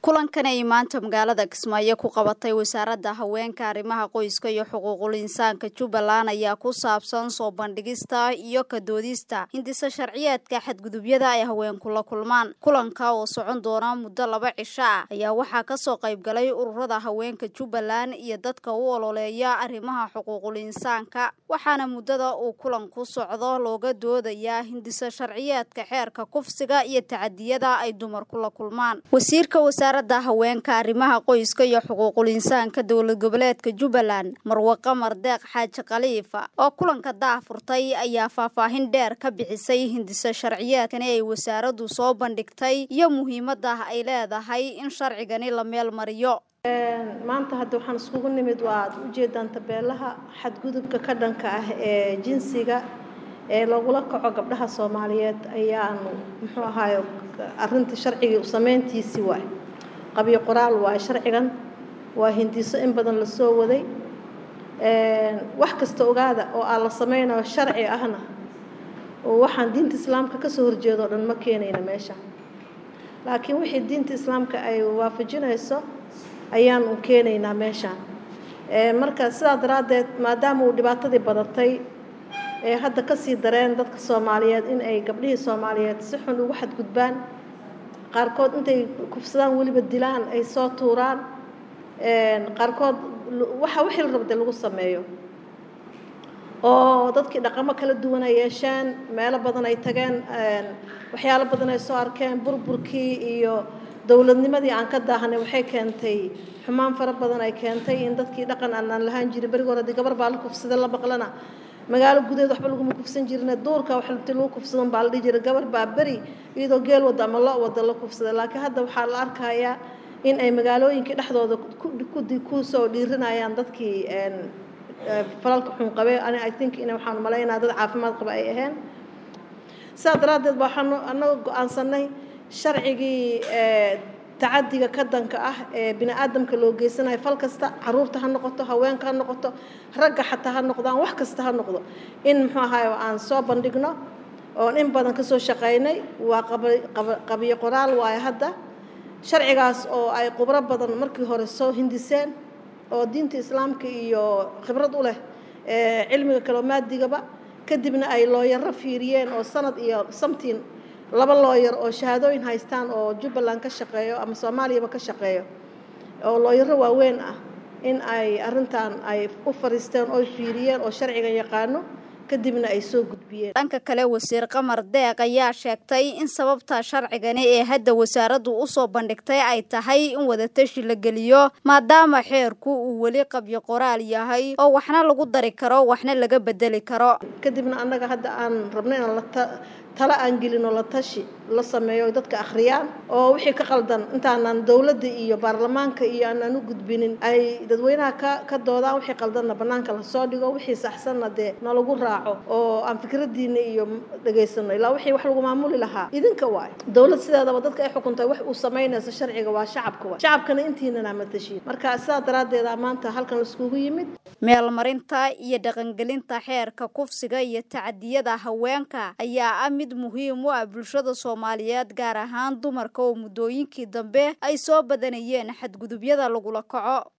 kulankan ay maanta magaalada kismaayo ku qabatay wasaaradda haweenka arrimaha qoyska iyo xuquuqul insaanka jubbaland ayaa ku saabsan soo bandhigista iyo kadoodista hindisa sharciyeedka xadgudubyada ay haweenku la kulmaan kulanka oo socon doona muddo laba cisho ah ayaa waxaa kasoo qayb galay ururada haweenka jubbaland iyo dadka u ololeeya arrimaha xuquuqul insaanka waxaana muddada uu kulanku socdo looga doodayaa hindisa sharciyeedka xeerka kufsiga iyo tacadiyada ay dumarku la kulmaan wasiirka wasaaradda haweenka arrimaha qoyska iyo xuquuqul insaanka dowlad goboleedka jubbaland marwe qamar deeq xaaji khaliifa oo kulanka daahfurtay ayaa faahfaahin dheer ka bixisay hindisa sharciyeedkani ay wasaaraddu soo bandhigtay iyo muhiimadda ay leedahay in sharcigani la meel mariyo maanta hadda waxaan iskugu nimid waa aad ujeedaan tabeelaha xadgudubka ka dhanka ah ee jinsiga ee lagula kaco gabdhaha soomaaliyeed ayaanu muxuu ahaaye arinta sharcigii sameyntiisii waay qabyo qoraal waay sharcigan waa hindiso in badan lasoo waday wax kasta ogaada oo aan la sameynayo sharci ahna oo waxaan diinta islaamka kasoo horjeedo o dhan ma keenayna meesha laakiin wixii diinta islaamka ay waafajinayso ayaan u keenaynaa meeshaan marka sidaa daraaddeed maadaama uu dhibaatadii badatay ee hadda kasii dareen dadka soomaaliyeed in ay gabdhihii soomaaliyeed si xun ugu xadgudbaan qaarkood intay kufsadaan weliba dilaan ay soo tuuraan qaarkood waxa wixii la rabde lagu sameeyo oo dadkii dhaqamo kala duwan ay yeesheen meelo badan ay tageen waxyaalo badan ay soo arkeen burburkii iyo dowladnimadii aan ka daahanay waxay keentay xumaan fara badan ay keentay in dadkii dhaqan aanaan lahaan jirin beriga hore haddii gabar baa la kufsada la maqlana magaalo gudaheed waxba laguma kufsan jirine duurka wax inti lagu kufsadan baa la dhihi jiray gabar baa beri iyadoo geel wada ama lo wada la kufsada laakiin hadda waxaa la arkayaa in ay magaalooyinkii dhexdooda kusoo dhiirinayaan dadkii falalka xun qabe ani i think in waxaan malaynaa dad caafimaad qaba ay ahayn sidaa daraaddeed baa waxaan annaga go-aansanay sharcigii tacadiga ka danka ah ee bini aadamka loo geysanayo fal kasta caruurta ha noqoto haweenka ha noqoto ragga xataa ha noqdaan wax kasta ha noqdo in muxuu ahaay aan soo bandhigno oon in badan kasoo shaqaynay waa qabiyo qoraal waayo hadda sharcigaas oo ay khubro badan markii hore soo hindiseen oo diinta islaamka iyo khibrad u leh cilmiga kaloo maadigaba kadibna ay looyaro fiiriyeen oo sanad iyo samtiin laba looyar oo shahaadooyin haystaan oo jubbaland ka shaqeeyo ama soomaaliyaba ka shaqeeyo oo looyaro waaweyn ah in ay arrintan ay u fariisteen oo fiiriyeen oo sharcigan yaqaano kadibna ay soo gudbiyeen dhanka kale wasiir qamar deeq ayaa sheegtay in sababta sharcigani ee hadda wasaaraddu usoo bandhigtay ay tahay in wadatashi la geliyo maadaama xeerku uu weli qabyo qoraal yahay oo waxna lagu dari karo waxna laga bedeli karo kadibna annaga hadda aan rabno inaan la tala aan gelino la tashi la sameeyo dadka akhriyaan oo wixii ka qaldan intaanan dowladda iyo baarlamaanka iyo aanaan u gudbinin ay dadweynaha ka ka doodaan wixii qaldanna bannaanka lasoo dhigo wixii saxsanna dee nalagu raaco oo aan fikraddiina iyo dhegaysano ilaa wixii wax lagu maamuli lahaa idinka waay dowlad sideedaba dadka ay xukuntay wax uu samaynayso sharciga waa shacabka waay shacabkana intiinana matashiin marka sidaa daraaddeeda maanta halkan laiskugu yimid meelmarinta iyo dhaqangelinta xeerka kufsiga iyo tacadiyada haweenka ayaa ah mid muhiim u ah bulshada soomaaliyeed gaar ahaan dumarka oo muddooyinkii dambe ay soo badanayeen xadgudubyada lagula kaco